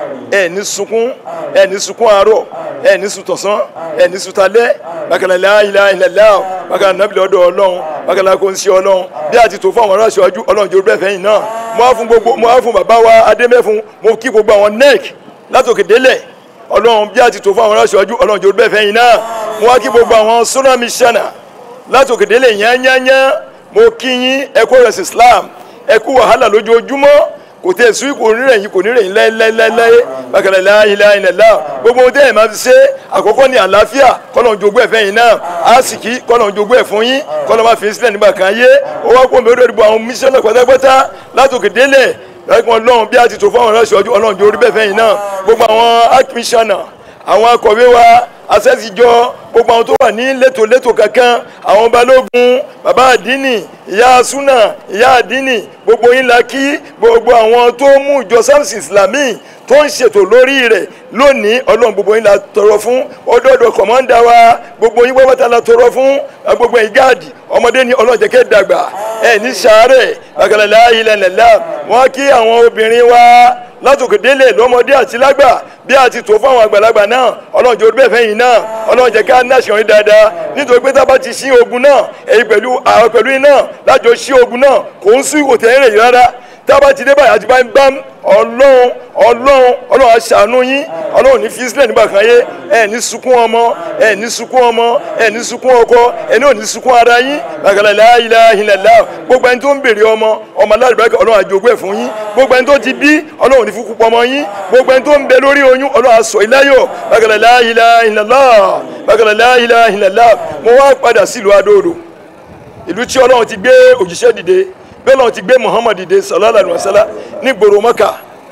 S5: ẹ ní sunkún ẹ ní sunkún àárọ̀ ẹ ní sutọ̀sán ẹ ní sutalẹ́ bákàlà la ilaha illallah bákàlà nàbìlẹ̀ ọ̀dọ̀ ọlọ́run bákàlà kò ń ṣe ọlọ́run bí a ti tó fún àwọn aráàlú aṣáájú ọlọ́run jòrò bẹ́ẹ̀ fẹ́yìn náà mo á fún gbogbo mo á fún bàbá wa adémẹ́fun mo kí gbogbo àwọn nec látòkè délẹ̀ ọlọ́run bí a ti tó fún àwọn aráàlú aṣáájú ọlọ́run jòrò bẹ́ẹ̀ fẹ́yìn náà mo wá kí gbogbo àwọn sunami shana látòkè délẹ̀ yányányá mo kí yín ẹ kú ẹ̀sìn Islam ẹ kú wàhálà lójoojúmọ́ kò tẹ̀ sùn kò nírẹ̀ yín kò nírẹ̀ yín láéláéláé bákàlà láìláì nàlá gbogbo ohun tẹ́yìn máa fi ṣe àkọ́kọ́ ní àlàáfíà kọ́nà jogún ẹ̀ fẹ́yìn náà àsìkí kọ́nà jogún ẹ̀ fún yín kọ́nà máa fi sílẹ̀ nígbà kan yé ó wá kó mi ó dọ̀dọ̀ àwọn mísíọ̀nù pátápátá látòkè délẹ̀ láìpẹ́ ọlọ́run bí a ti tò fún àwọn ọlọ́sọ̀ ọjọ́ ọlọ́run jó orí bẹ́ẹ̀ fẹ́yìn náà gbogbo àwọn archmissioner àwọn akọ̀wé wa asẹ́sìjọ gbogbo àwọn tó wà ní létòlétò kankan àwọn balógun bàbá àdínì ìyá súnà ìyá àdínì gbogbo yín la kí gbogbo àwọn tó mú ìjọ samson islami tó ń ṣètò lórí rẹ̀ lónìí ọlọ́run gbogbo yín la tọrọ fún ọdọọdọ kọ̀mọ́ndà wa gbogbo yín pátá la tọrọ fún gbogbo yín gáàdì ọmọdé ní ọlọ́run jẹ́ kẹ́ dàgbà ẹ̀ ní sàárẹ̀ bàkàlà láàyè lẹ́nlẹ́lá wọ́n kí àwọn obìnrin wa látòkè délé lọ́mọdé àti lágbà bí a ti tó fún àwọn àgbàlagbà náà ọlọ́run jẹ́ olùbẹ̀fẹ́ yìí náà ọlọ́run jẹ́ ká náà ṣèwọ́n dáadáa nítorí pé tábà ti ṣí ogun náà èyí pẹ̀lú àwọn pẹ̀lú iná lájọ ṣí ogun náà kò ń sún ìwòtẹ́ ẹ̀rẹ̀ yìí rárá tábà ti dé báyìí àti bá ń bá ọlọ́run ọlọ́run ọlọ́run aṣàánú yín ọlọ́run ní físílẹ̀ nígbà kan yé ẹ ní sunkún ọmọ ẹ ní sunkún ọmọ ẹ ní sunkún ọkọ ẹ ní òní sunkún ara yín bàkàlà láàyè ìlàlá gbogbo ẹni tó ń béèrè ọmọ ọmọ alárìbákẹ́ ọlọ́run àjogún ẹ̀ fún yín gbogbo ẹni tó ti bí ọlọ́run ní fúkú pọmọ yín gbogbo ẹni tó ń bẹ lórí oyún ọlọ́run aṣọ ìláyọ̀ bàkàlà láàyè ìlàlá bàkàlà láàyè ìlàlá mo wá padà sílùú adóodò ìlú tí ọlọ́run ti gbé òjíṣẹ́ dìde bẹ́ẹ̀ lọ́n ti gbé muhammad dìde sallallahu alaihi wasallam ní gbòòrò mọ́kà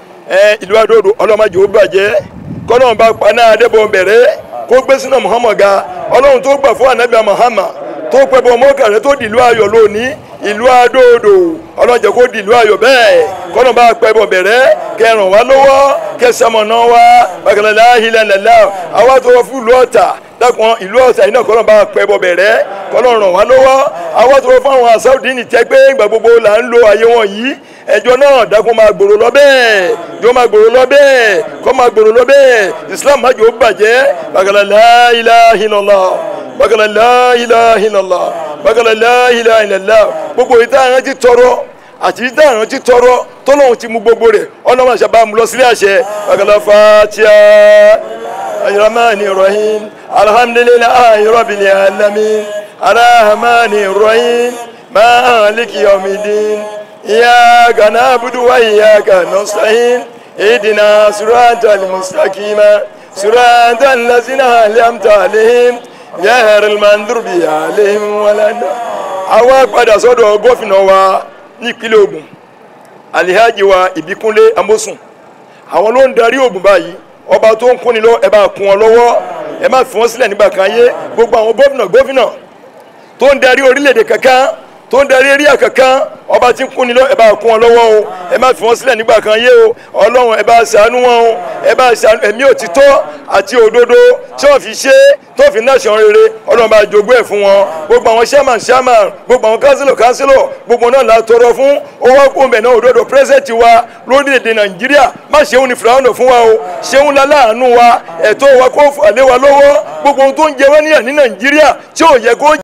S5: ẹ ìlú adóodò ọlọ́mọdé ó bàjẹ́ kọ́nà bá paná adébọ̀ bẹ̀rẹ̀ kó gbé sínú muhammad ga ọlọ́run tó gbà fún anabi muhammad tó pẹ́ bọ́ mọ́kà rẹ tó dìlú ayọ̀ lónìí ìlú adóodò ọlọ́jẹ̀ kó dìlú ayọ̀ bẹ́ẹ̀ kọ́nà bá pẹ́ bọ̀ bẹ̀rẹ̀ kẹràn wá lọ́wọ́ kẹsàmọ̀nà wá bàkàlà láhìlẹ̀ lẹ́lá àwa tó wọ́n fún ìlú ọ̀tà dákun ìlú ọ̀tà iná kọ́nà bá pẹ́ bọ̀ bẹ̀rẹ̀ kọ́nà ràn wá lọ́wọ́ àwa tó wọ́n fún àwọn asáwùdí ní tẹ́ pé ìgbà gbogbo là ń lo ayé wọn yìí ẹjọ́ náà dákun máa gbòòrò lọ bẹ́ẹ̀ yóò máa gbòòrò lọ bẹ́ẹ̀ kọ́ máa gbòòrò lọ bẹ́ẹ̀ islam má jò ó bàjẹ́ bàkàlà la ilaha illallah bàkàlà la ilaha illallah bàkàlà la ilaha illallah gbogbo ìta àwọn ti tọrọ àti ìta àwọn ti tọrọ tọ́lọ́hún ti mú gbogbo rẹ̀ ọ̀nà máa ṣàbá mu lọ sílé àṣẹ bàkàlà fatiha ayramani rahim alhamdulillahi rabbil alamin arahmani rahim maliki yawmiddin إياك نعبد وإياك نستعين اهدنا صراط المستقيم صراط الذين أنعمت عليهم غير المغضوب عليهم ولا àwa padà sọ́dọ̀ gómìnà wa nípínlẹ̀ Ògùn Alhaji wa Ìbíkúnlé Amósùn àwọn ló ń darí Ògùn báyìí ọba tó ń kúnni lọ ẹ bá kún wọn lọ́wọ́ ẹ má fi wọn sílẹ̀ nígbà kan yé gbogbo àwọn gómìnà gómìnà tó ń darí orílẹ̀-èdè kankan tó ń darí eréà kankan ọba tí ń kún ni lọ ẹ bá kún wọn lọ́wọ́ o ẹ má fi wọn sílẹ̀ nígbà kan yé o ọlọ́run ẹ bá ṣàánú wọn o ẹ bá ṣàánú ẹ̀mí òtítọ́ àti òdodo tí wọ́n fi ṣe tó fi náà ṣan rere ọlọ́run bá jogún ẹ̀ fún wọn gbogbo àwọn sherman sherman gbogbo àwọn councillor councillor gbogbo náà la tọrọ fún owó kóńbẹ̀ náà òdodo president wa lórílẹ̀‐èdè nàìjíríà má ṣeun ní fìlànà fún wa o ṣeun láláàánú wa ẹ̀tọ́ wa kó fà lé wa lọ́wọ́ gbogbo ohun tó ń jẹ wá níyà ní nàìjíríà tí ò yẹ kó